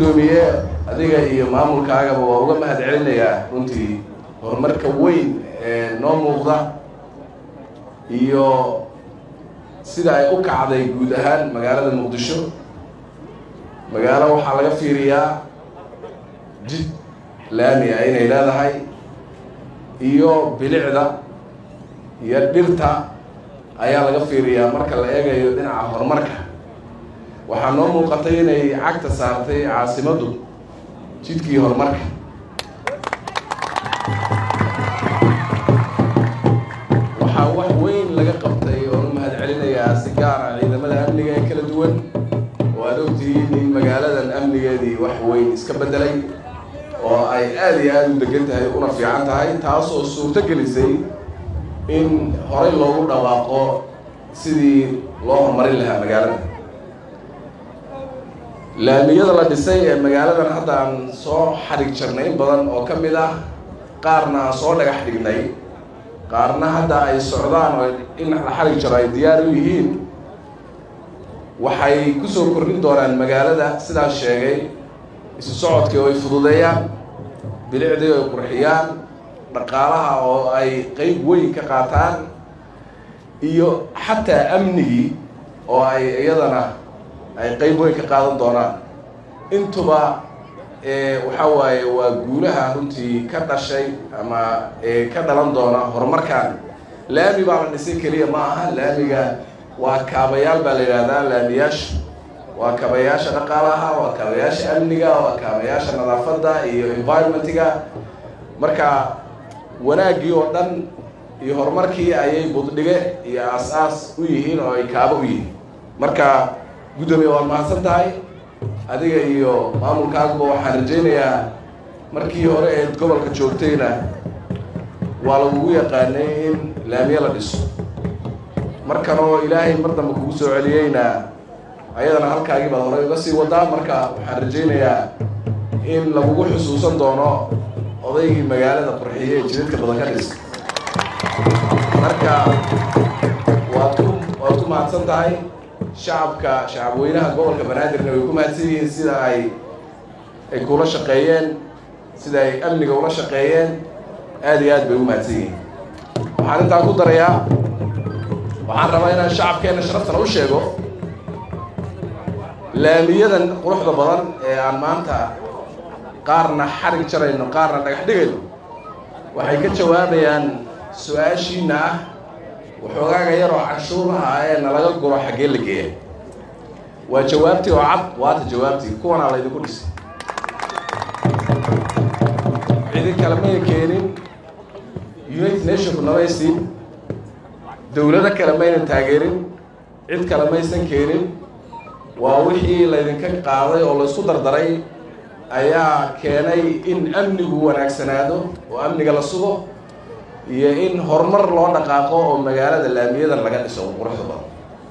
guddoomiye adiga iyo maamulkaagaba waa uga mahad celinayaa runtii horumarka weyn ee noo muuqda iyo sida ay u kacday guud ahaan magaalada muqdisho magaalo waxaa laga fiiriyaa jid laami ah inay leedahay iyo bilicda iyo dhirta ayaa laga fiiriyaa marka la eegayo dhinaca horumarka waxaa noo muuqatay inay cagta saartay caasimaddu jidkii horumarka waxaa wax weyn laga qabtay oonu mahad celinayaa si gaara ciidamada amniga ee kala duwan oo aad ogtihiin in magaaladan amnigeedii wax weyn iska beddelay oo ay aada iyo aada u degan tahay una fiican tahay taas oo suurto gelisay in horey loogu dhawaaqo sidii loo horumarin lahaa magaalada laamiyada la dhisay ee magaaladan hadda aan soo xadhig jarnay in badan oo ka mid ah qaarna aan soo dhagax dhignay qaarna hadda ay socdaan oo in la xadhig jaro ay diyaar u yihiin waxay kusoo kordhin doonaan magaalada sidaas sheegay isu socodkii oo ay fududeeyaan bilicdii oo ay qurxiyaan dhaqaalaha oo ay qeyb weyn ka qaataan iyo xataa amnigii oo ay iyadana ay qeyb weyn ka qaadan doonaan intuba waxaa waaye waa guulaha runtii ka dhashay ama ka dhalan doona horumarkan laami baa la dhisay keliya ma aha laamiga waa kaabayaal baa la yidhahdaa laamiyaasha waa kaabayaasha dhaqaalaha waa kaabayaasha amniga waa kaabayaasha nadaafadda iyo environmentiga marka wanaaggii oo dhan iyo horumarkii ayay buddhige iyo aas-aas u yihiin oo ay kaabo u yihiin marka guddoomiye waad mahadsan tahay adiga iyo maamulkaaguba waxaan rajaynayaa markii hore eed gobolka joogtayna waa lagugu yaqaanay in laamiye la dhiso markanoo ilaahay mar dambe kugu soo celiyeyna ayadana halkaagii baad horey uga sii wadaa marka waxaan rajaynayaa in lagugu xusuusan doono odaygii magaalada qurxiye ee jidadka badan ka dhisa marka waad ku waad ku mahadsan tahay shacabka shacabweynaha gobolka banaadirna way ku mahadsan yihiin sida ay ay kula shaqeeyeen sida ay amniga ula shaqeeyeen aada iyo aad bay u mahadsan yihiin waxaan intaa ku darayaa waxaan rabaa inaan shacabkeenna sharaftana u sheego laamiyadan quruxda badan ee aan maanta qaarna xarig jarayno qaarna dhagax dhigayno waxay ka jawaabayaan su-aashiina ah waxoogaaga yaroo canshuuraha ee nalaga guro xaggee la geeya waa jawaabtii oo cad waata jawaabtii kuwanaa laydinku dhisay cidi kale may keenin united nationku namaysiin dowlado kale maynan taageerin cid kale maysan keenin waa wixii laydinka qaaday oo laysku dardaray ayaa keenay in amnigu wanaagsanaado oo amniga la sugo iyo in horumar loo dhaqaaqo oo magaalada laamiyadan laga dhiso quruxda badan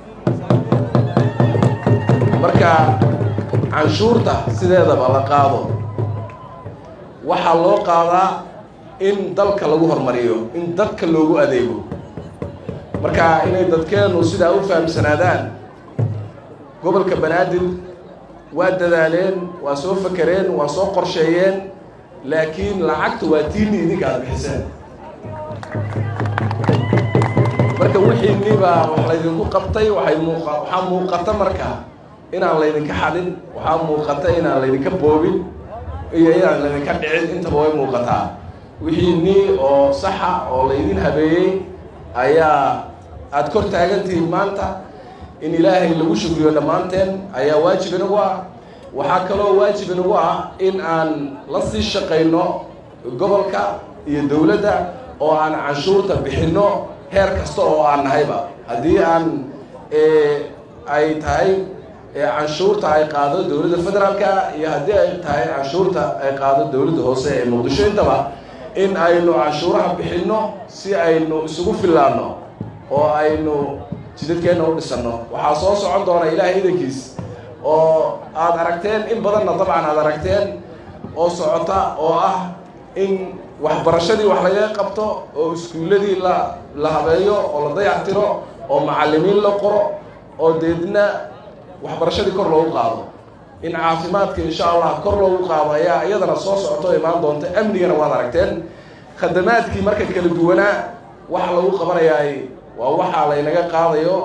marka canshuurta sideedaba la qaado waxaa loo qaadaa in dalka lagu horumariyo in dadka loogu adeego marka inay dadkeenu sidaa u fahamsanaadaan gobolka banaadir waa dadaaleen waa soo fakereen waa soo qorsheeyeen laakiin lacagta waa tiini idinka aada bixiseen marka wixiinibaa wax laydinku qabtay waxay muuqa waxaa muuqata marka inaan laydinka xadin waxaa muuqata inaan laydinka boobin iyo inaan laydinka dhicin intaba way muuqataa wixiinii oo saxa oo laydin habeeyey ayaa aada kor taagantihiin maanta in ilaahay lagu shukriyo dhammaanteen ayaa waajib inagu ah waxaa kaloo waajib inagu ah in aan la sii shaqayno gobolka iyo dowladda oo aan canshuurta bixinno heer kasta oo aan nahayba haddii aan ay tahay canshuurta ay qaado dowladda federaalka iyo haddii ay tahay canshuurta ay qaado dowladda hoose ee muqdisho intaba in aynu canshuuraha bixinno si aynu isugu fillaanno oo aynu jidadkeenna u dhisanno waxaa soo socon doona ilaahay idankiis oo aada aragteen in badanna dabcan aada aragteen oo socota oo ah in waxbarashadii wax laga qabto oo iskuulladii la la habeeyo oo la dayactiro oo macallimiin la qoro oo deedna waxbarashadii kor loogu qaado in caafimaadka insha allah kor loogu qaado ayaa iyadana soo socoto o imaan doonta amnigana waad aragteen khadamaadkii marka kala duwanaa waxa lagu qabanayaay waa waxaa laynaga qaadayo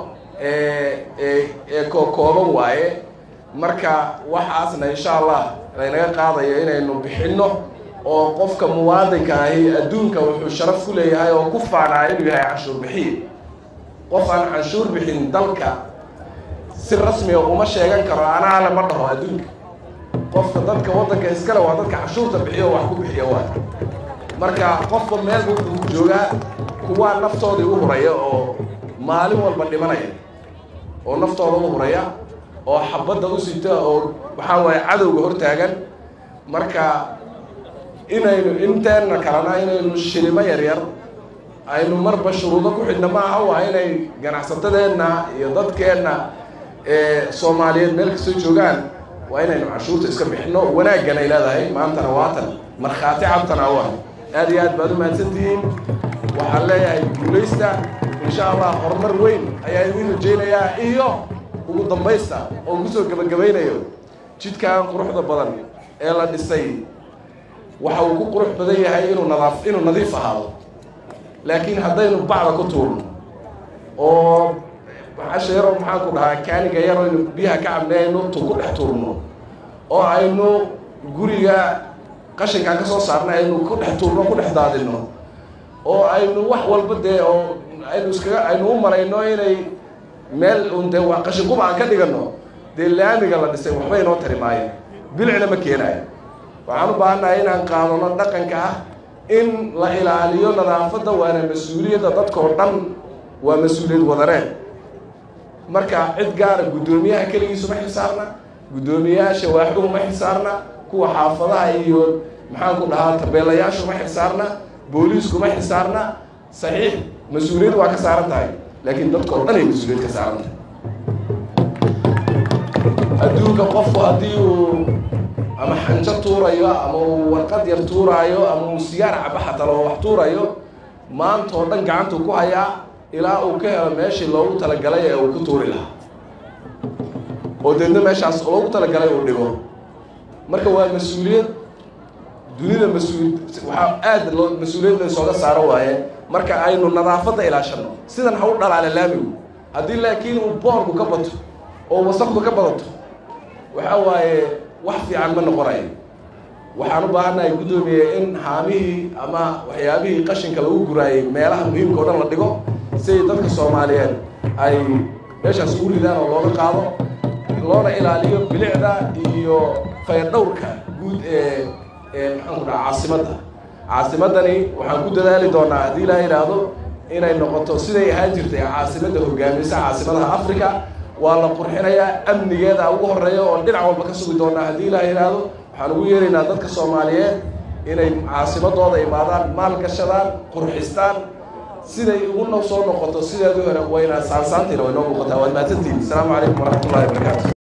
ee kookooban waaye marka waxaasna insha allah laynaga qaadayo inaynu bixinno oo qofka muwaadinka ahi adduunka wuxuu sharaf ku leeyahay oo ku faanaa inuu yahay canshuur bixiye qof aan canshuur bixin dalka si rasmiga uma sheegan karo anaale ma dhaho adduunka qofka dadka waddanka iskale waa dadka canshuurta bixiyo wax ku bixiya waa marka qofka meel wuxuu joogaa kuwaa naftoodii u huraya oo maalin walba dhimanaya oo naftooda u huraya oo xabadda u sita oo waxaa waaye cadowga hortaagan marka inaynu inteenna kalena inaynu shilimo yaryar aynu marba shuruudo ku xidhna maaha waa inay ganacsatadeenna iyo dadkeenna soomaaliyeed meel kastoo joogaan waa inaynu canshuurta iska bixino wanaaggan ay leedahay maantana waatan markhaati cabtana awa aad iyo aad baad u mahadsantihiin waxaan leeyahay guulaysta insha allah horumar weyn ayaa idiin rajaynayaa iyo ugu dambaysta oo kusoo gebagabaynayo jidkan quruxda badan ee la dhisay waxa uu ku qurux badan yahay inuu nadaaf inuu nadiif ahaado laakiin haddaynu bacda ku tuurno oo maxasha yaroo maxaan ku dhahaa kaaniga yar aynu biyaha ka cabnay aynu tu ku dhex tuurno oo aynu guriga qashinkaan ka soo saarnay aynu ku dhex tuurno ku dhex daadino oo aynu wax walba dee oo aynu iskaga aynu u marayno inay meel un dee waa qashinquba aan ka dhigano dee laamiga la dhisay waxba inoo tari maayo bilicna ma keenayo waxaan u baahannahay inaan qaadano dhaqanka ah in la ilaaliyo nadaafadda waana mas-uuliyadda dadkao dhan waa mas-uuliyad wadareen marka cid gaara guddoomiyaha keligiisu ma xisaarna guddoomiyayaasha waaxduhu ma xisaarna kuwa xaafadaha iyo maxaan ku dhahaa tabeelayaashu ma xisaarna booliisku ma xisaarna saxiix mas-uuliyad waa ka saaran tahay laakiin dadkao dhan ay mas-uuliyad ka saaran tahay adduunka qofku haddii uu ama xanjo tuurayo ama uu warqad yar tuuraayo ama uu sigaar caba xataa loo wax tuurayo maanta oo dhan gacantuu ku hayaa ilaa uu ka helo meeshii loogu talagalay ee uu ku tuuri lahaa oo deedna meeshaas loogu talagalay uu dhigo marka waa mas-uuliyad dunida mas-uul waxaa aada loo mas-uuliyad laysooga saaro waaye marka aynu nadaafadda ilaashano sidan ha u dhalaala laamigu haddii laakiin uu boorku ka bato oo wasaqdu ka badato waxa waaye wax fiican ma noqonayo waxaan u baahannahay guddoomiye in haamihii ama waxyaabihii qashinka lagu guraayay meelaha muhiimka o dhan la dhigo si ay dadka soomaaliyeed ay meeshaas ugu ridaan oo looga qaado loona ilaaliyo bilicda iyo fayadhowrka guud ee ee maxaan ku dhaha caasimadda caasimaddani waxaan ku dadaali doonaa haddii ilaa yidhaahdo inay noqoto siday ahaan jirtay caasimadda hogaamisa caasimadaha africa waa la qurxinayaa amnigeeda ugu horeeya oo dhinac walba ka sugi doonaa haddii ilaa yidhaahdo waxaan ugu yeeraynaa dadka soomaaliyeed inay caasimadooda imaadaan maal gashadaan qurxistaan siday ugu soo noqoto sideedii hore wayna saansaantiina way noo muuqataa waad mahadsantihin asalaamu calaykum waraxmat ullahi wabarakaatu